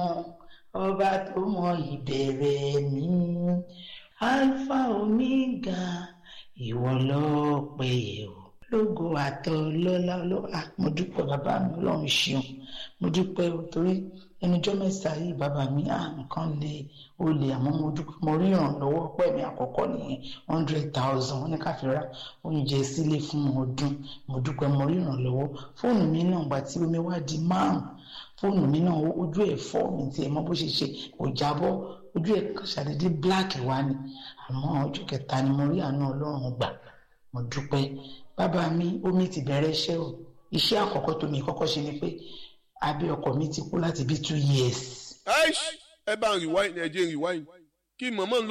ọba tó mọ ìbẹ̀rẹ̀ mi alpha omega ìwọ lọ́pẹ́ yẹ̀ o lógo àtọ lọ́lá lọ́wọ́ mo dúpẹ́ bàbá mi ọlọ́run ṣeun mo dúpẹ́ o torí ẹnujọ́ mẹ́ta yìí bàbá mi à nǹkan lè ó lè àmọ́ mo dúpẹ́ mo rí ìrànlọ́wọ́ pẹ́ mi àkọ́kọ́ nìyẹn hundred thousand wọ́n ní ká fi ra oúnjẹ sílé fún ọdún mo dúpẹ́ mo rí ìrànlọ́wọ́ fóònù mi náà gbà tí omi wá di márùn fóònù mi náà ojú ẹ̀ fọ́ mi tiẹ̀ mọ́ bó ṣe ṣe kò jábọ́ ojú ẹ̀ ṣàdédé black wá ni àmọ́ ọjọ́ kẹta ni mo rí àánú ọlọ́run gbà mo dúpẹ́ bàbá mi omi ti bẹ̀rẹ̀ iṣẹ́ o iṣẹ́ àkọ́kọ́ tó mi kọ́kọ́ ṣe ni pé abẹ́ ọkọ mi ti kú láti bí two years. ẹ bá ń rewind ẹ jẹ́ rewind kí mọ̀mọ́ ń